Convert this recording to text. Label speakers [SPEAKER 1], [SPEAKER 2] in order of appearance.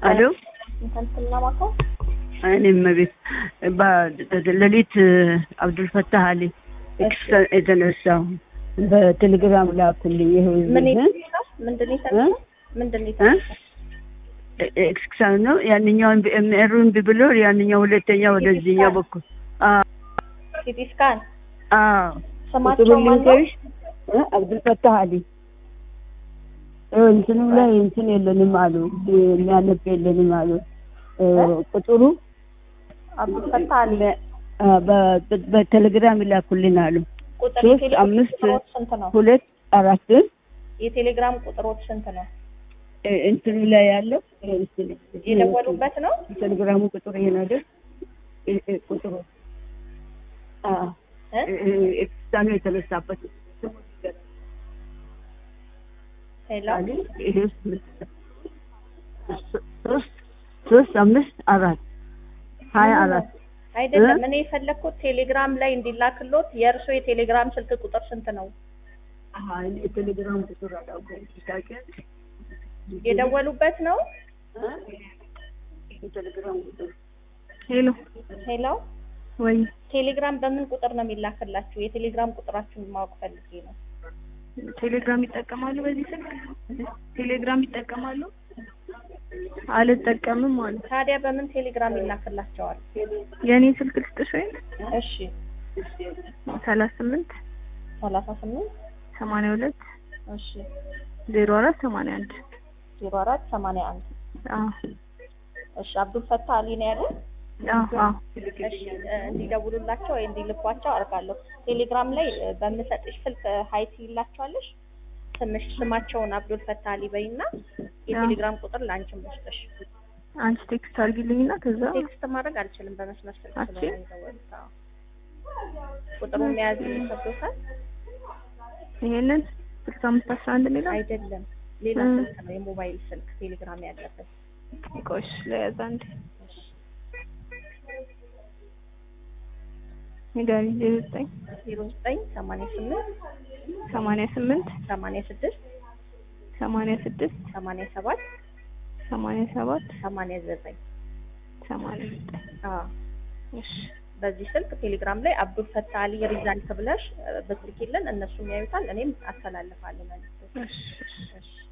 [SPEAKER 1] አሎ
[SPEAKER 2] እንትና ማታ
[SPEAKER 1] እኔም ቤት ሌሊት አብዱልፈታህ አሊ ኤክስ የተነሳው በቴሌግራም ላኩልኝ። ይኸው
[SPEAKER 2] ምን
[SPEAKER 1] እዚህ
[SPEAKER 2] ይሰራል? ምንድን ነው ይሰራል? ምንድን ነው ይሰራል?
[SPEAKER 1] ኤክስክሳን ነው ያንኛውን ኤምኤሩን ብሎ ያንኛው ሁለተኛ ወደዚህኛው በኩል አዎ
[SPEAKER 2] ሲቲ ስካን
[SPEAKER 1] አዎ
[SPEAKER 2] ስማቸው
[SPEAKER 1] ቁጥሩን
[SPEAKER 2] ማን ነው?
[SPEAKER 1] ልንገርሽ እ አብዱልፈታህ አሊ እ እንትኑ ላይ እንትን የለንም አሉ የሚያነብ የለንም አሉ እ ቁጥሩ
[SPEAKER 2] አብዱልፈታህ አሊ
[SPEAKER 1] አ፣ በ- በቴሌግራም ይላኩልን አሉ
[SPEAKER 2] ቁጥር
[SPEAKER 1] ሶስት
[SPEAKER 2] የቴሌግራም
[SPEAKER 1] አምስት
[SPEAKER 2] ቁጥሮት ስንት ነው?
[SPEAKER 1] ሁለት አራት
[SPEAKER 2] የቴሌግራም ቁጥሮት ስንት ነው?
[SPEAKER 1] እ እንትኑ ላይ ያለው እ እንትን
[SPEAKER 2] የደወሉበት ነው?
[SPEAKER 1] ቴሌግራሙ ቁጥር ይሄ ነው አይደል? እ እ ቁጥሩ አ
[SPEAKER 2] እ?
[SPEAKER 1] እ እ ኤክስታኑ የተነሳበት
[SPEAKER 2] ሄሎ
[SPEAKER 1] አሊ ይሄ ሶስት ሶስት አምስት አራት ሀያ አራት
[SPEAKER 2] አይደለም።
[SPEAKER 1] እ?
[SPEAKER 2] እኔ የፈለግኩት ቴሌግራም ላይ እንዲላክሎት የእርሶ የቴሌግራም ስልክ ቁጥር ስንት ነው?
[SPEAKER 1] አሀ እኔ የቴሌግራም ቁጥር አላውቀውም። ታውቂያለሽ?
[SPEAKER 2] የደወሉበት ነው?
[SPEAKER 1] የቴሌግራም ቁጥር
[SPEAKER 3] ሄሎ
[SPEAKER 2] ሄሎ
[SPEAKER 3] ወይ
[SPEAKER 2] ቴሌግራም በምን ቁጥር ነው የሚላክላችሁ? የቴሌግራም ቁጥራችሁን ማወቅ ፈልጌ ነው።
[SPEAKER 3] ቴሌግራም ይጠቀማሉ? በዚህ ስልክ ቴሌግራም ይጠቀማሉ? አልጠቀምም ማለት
[SPEAKER 2] ታዲያ በምን ቴሌግራም ይላክላቸዋል?
[SPEAKER 3] የእኔ ስልክ ልስጥሽ ወይም
[SPEAKER 2] እሺ
[SPEAKER 3] ሰላሳ ስምንት
[SPEAKER 2] ሰላሳ ስምንት
[SPEAKER 3] ሰማንያ ሁለት
[SPEAKER 2] እሺ
[SPEAKER 3] ዜሮ አራት ሰማንያ አንድ
[SPEAKER 2] ዜሮ አራት ሰማንያ አንድ
[SPEAKER 3] አዎ
[SPEAKER 2] እሺ አብዱል ፈታህ አሊ ነው ያለው።
[SPEAKER 3] አዎ አዎ
[SPEAKER 2] እሺ እ፣ እንዲደውሉላቸው ወይ እንዲልኳቸው አድርጋለሁ። ቴሌግራም ላይ እ፣ በምሰጥሽ ስልክ ሀይት ይላቸዋለሽ። ስምሽ ስማቸውን አብዱል ፈታህ አሊ በይና የቴሌግራም ቁጥር ለአንቺም ልስጥሽ።
[SPEAKER 3] አንቺ ቴክስት አድርጊልኝና ከዛ
[SPEAKER 2] ቴክስት ማድረግ አልችልም በመስመር ስልክ
[SPEAKER 3] አትችይም?
[SPEAKER 2] ስለሆነ የደወሉት። አዎ። ቁጥሩን መያዝ ይከብዶታል?
[SPEAKER 3] ይሄንን ስልሳ አምስት አስራ አንድ የሚለው
[SPEAKER 2] አይደለም ሌላ
[SPEAKER 3] እ።
[SPEAKER 2] ስልክ ነው፣ የሞባይል ስልክ ቴሌግራም ያለበት።
[SPEAKER 3] ቆሽ ለያዝ አንድ ንገሪኝ ዜሮ ዘጠኝ
[SPEAKER 2] ዜሮ ዘጠኝ ሰማንያ ስምንት
[SPEAKER 3] ሰማንያ ስምንት
[SPEAKER 2] ሰማንያ ስድስት
[SPEAKER 3] ሰማንያ ስድስት
[SPEAKER 2] ሰማንያ ሰባት
[SPEAKER 3] ሰማንያ ሰባት
[SPEAKER 2] ሰማንያ ዘጠኝ
[SPEAKER 3] ሰማንያ ዘጠኝ
[SPEAKER 2] አዎ
[SPEAKER 3] እሺ
[SPEAKER 2] በዚህ ስልክ ቴሌግራም ላይ አብዱል ፈታህ አሊ ሪዛልት ብለሽ እ፣ ብትልኪልን እነሱም ያዩታል፣ እኔም አስተላልፋለሁ መልዕክት።
[SPEAKER 3] እሺ እሺ
[SPEAKER 2] እሺ